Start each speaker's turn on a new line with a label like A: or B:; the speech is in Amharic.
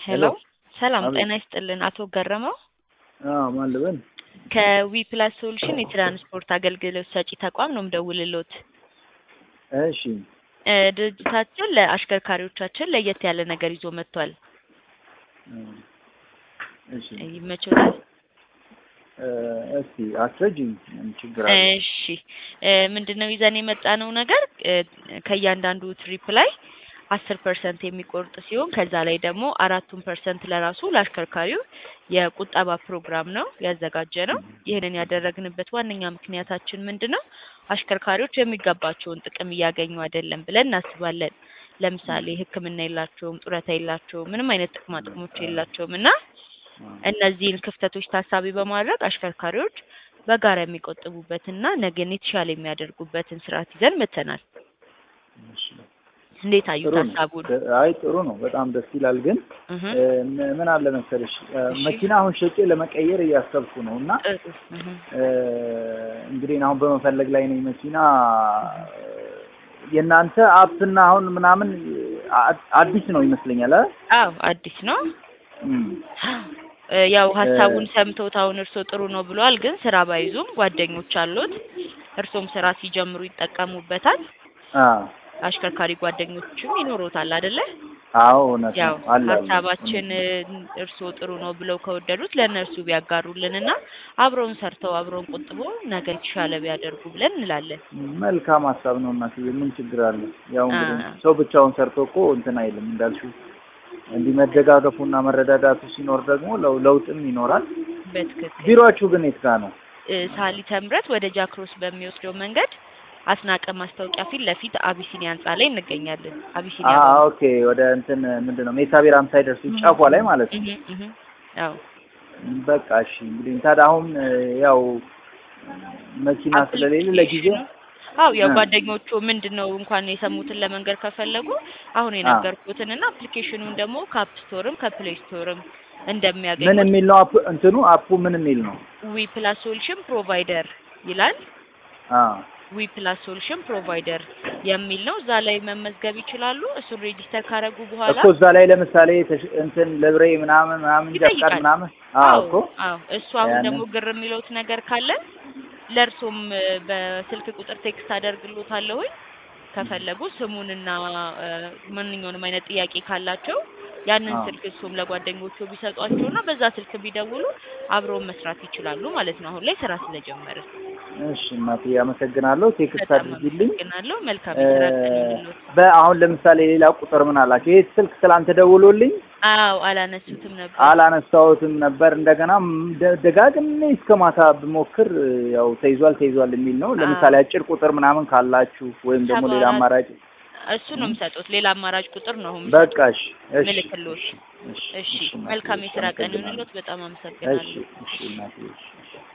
A: ሄሎ ሰላም
B: አቤት።
A: ጤና ይስጥልን። አቶ ገረመው
B: አዎ ማን ልበል?
A: ከዊ ፕላስ ሶሉሽን የትራንስፖርት አገልግሎት ሰጪ ተቋም ነው ምደውልሎት።
B: እሺ
A: እ ድርጅታችን ለአሽከርካሪዎቻችን ለየት ያለ ነገር ይዞ መጥቷል።
B: እ እሺ
A: ይመችዎታል?
B: እ እስቲ አስረጅኝ ምን ችግር አለ?
A: እሺ እ ምንድነው ይዘን የመጣነው ነገር እ ከእያንዳንዱ ትሪፕ ላይ አስር ፐርሰንት የሚቆርጥ ሲሆን ከዛ ላይ ደግሞ አራቱን ፐርሰንት ለራሱ ለአሽከርካሪው የቁጠባ ፕሮግራም ነው ያዘጋጀ ነው። ይህንን ያደረግንበት ዋነኛ ምክንያታችን ምንድን ነው? አሽከርካሪዎች የሚገባቸውን ጥቅም እያገኙ አይደለም ብለን እናስባለን። ለምሳሌ ሕክምና የላቸውም፣ ጡረታ የላቸውም፣ ምንም አይነት ጥቅማ ጥቅሞች የላቸውም እና እነዚህን ክፍተቶች ታሳቢ በማድረግ አሽከርካሪዎች በጋራ የሚቆጥቡበትና ነገን የተሻለ የሚያደርጉበትን ስርዓት ይዘን መጥተናል።
B: እሺ
A: እንዴት አዩት
B: ጥሩ ነው።
A: ሀሳቡን?
B: አይ ጥሩ ነው፣ በጣም ደስ ይላል። ግን
A: እህ
B: እ ም- ምን አለ መሰለሽ እ
A: እሺ።
B: መኪና አሁን ሸጬ ለመቀየር እያሰብኩ ነው እና
A: ጥሩ እህ
B: እ እንግዲህ እኔ አሁን በመፈለግ ላይ ነኝ መኪና የእናንተ አፕና አሁን ምናምን አ- አዲስ ነው ይመስለኛል አ
A: አዎ አዲስ ነው።
B: እም።
A: እ ያው ሀሳቡን ሰምተውት አሁን እርሶ ጥሩ ነው ብለዋል። ግን ስራ ባይዙም ጓደኞች አሉት፣ እርሶም ስራ ሲጀምሩ ይጠቀሙበታል።
B: አ
A: አሽከርካሪ ጓደኞችም ይኖሩታል አይደለ?
B: አዎ እውነት
A: ያው
B: ነው አለ አለ።
A: ሀሳባችን እርሶ ጥሩ ነው ብለው ከወደዱት ለእነርሱ ቢያጋሩልንና አብረውን ሰርተው አብረውን ቆጥቦ ነገ የተሻለ ቢያደርጉ ብለን እንላለን።
B: መልካም ሀሳብ ነው እናትዬ፣ ምን ችግር አለ? ያው እንግዲህ
A: አ-
B: ሰው ብቻውን ሰርቶ እኮ እንትን አይልም እንዳልሽው፣ እንዲህ መደጋገፉና መረዳዳቱ ሲኖር ደግሞ ለው- ለውጥም ይኖራል።
A: በትክክል
B: ቢሮአችሁ ግን የት ጋ ነው?
A: እ ሳሊተ ምሕረት ወደ ጃክሮስ በሚወስደው መንገድ አስናቀ ማስታወቂያ ፊት ለፊት አቢሲኒያ ህንጻ ላይ እንገኛለን። አቢሲኒያ
B: አ
A: ባንክ።
B: ኦኬ፣ ወደ እንትን ምንድን ነው ሜታ ቢራም ሳይደርሱ ጫፏ ላይ ማለት ነው።
A: እህ እህ አዎ
B: በቃ እሺ። እንግዲህ ታዲያ አሁን እ ያው መኪና ስለሌለ ለጊዜው
A: አው ያው
B: እ።
A: ጓደኞቹ ምንድን ነው እንኳን የሰሙትን ለመንገድ ከፈለጉ አሁን የነገርኩትን እና አፕሊኬሽኑን ደግሞ ከአፕ ስቶርም ከፕሌይ ስቶርም
B: ምን
A: እንደሚያገኙት
B: የሚል ነው አፕ እንትኑ አፑ ምን የሚል ነው?
A: ዊ ፕላስ ሶሉሽን ፕሮቫይደር ይላል።
B: አ
A: ዊ ፕላስ ሶሉሽን ፕሮቫይደር የሚል ነው። እዛ ላይ መመዝገብ ይችላሉ። እሱን ሬጂስተር ካደረጉ በኋላ
B: እኮ እዛ ላይ ለምሳሌ ተሽ- እንትን ለብሬ ምናምን ምናምን ጃካር
A: ይጠይቃል።
B: ምናምን አዎ እኮ
A: አዎ እሱ አሁን
B: ያንን-
A: ደግሞ ግር የሚለውት ነገር ካለ ለእርሶም እ በስልክ ቁጥር ቴክስት አደርግሎታለሁኝ ከፈለጉ ስሙንና እ ማንኛውንም አይነት ጥያቄ ካላቸው ያንን
B: አዎ።
A: ስልክ እሱም ለጓደኞቹ ቢሰጧቸውና በዛ ስልክ ቢደውሉ አብረውን መስራት ይችላሉ ማለት ነው። አሁን ላይ ስራ ስለጀመርን
B: እሺ እናቴ አመሰግናለሁ። ቴክስት
A: በጣም
B: አድርጊልኝ።
A: አመሰግናለሁ። መልካም
B: እ
A: የስራ ቀን ይሁንልዎት።
B: በአሁን ለምሳሌ ሌላ ቁጥር ምን አላቸው? ይህ ስልክ ትላንት ደውሎልኝ
A: አዎ አላነሱትም ነበር።
B: አላነሳሁትም ነበር። እንደገና ም- ደ- ደጋግሜ እስከ ማታ ብሞክር ያው ተይዟል ተይዟል የሚል ነው። ለምሳሌ አጭር ቁጥር ምናምን ካላችሁ ወይም ደግሞ ሌላ
A: ሰባ አራት
B: አማራጭ
A: እሱ ነው የሚሰጡት። ሌላ አማራጭ ቁጥር ነው አሁን
B: በቃ እሺ እሺ
A: ምልክሎት።
B: እሺ
A: እሺ
B: እናቴ፣
A: መልካም የስራ ቀን
B: አመሰግናለሁ።
A: ይሁንልዎት። በጣም
B: እሺ
A: አመሰግናለሁ።
B: እሺ እናቴ እሺ እሺ